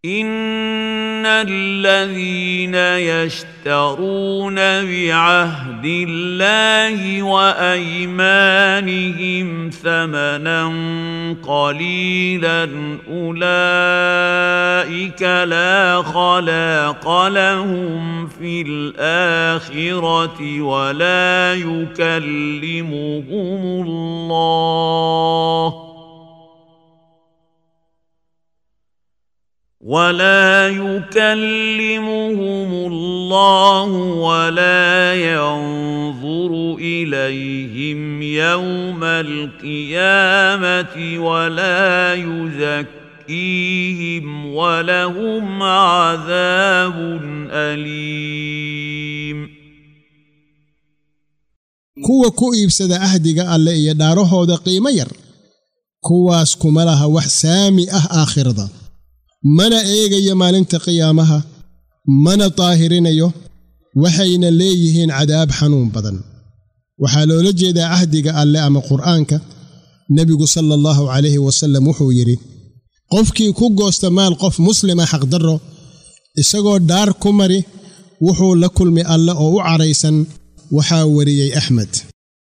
ان الذين يشترون بعهد الله وايمانهم ثمنا قليلا اولئك لا خلاق لهم في الاخره ولا يكلمهم الله ولا يكلمهم الله ولا ينظر اليهم يوم القيامه ولا يزكيهم ولهم عذاب اليم kuwa ku iibsada ahdiga alle iyo dhaarahooda qiimo yar kuwaas kuma laha wax saami ah aakhirada mana eegayo maalinta qiyaamaha mana daahirinayo waxayna leeyihiin cadaab xanuun badan waxaa loola jeedaa cahdiga alle ama qur'aanka nebigu sala allahu calayhi wasallam wuxuu yidhi qofkii ku goosta maal qof muslima xaqdarro isagoo dhaar ku mari wuxuu la kulmi alle oo u cadhaysan waxaa wariyey axmed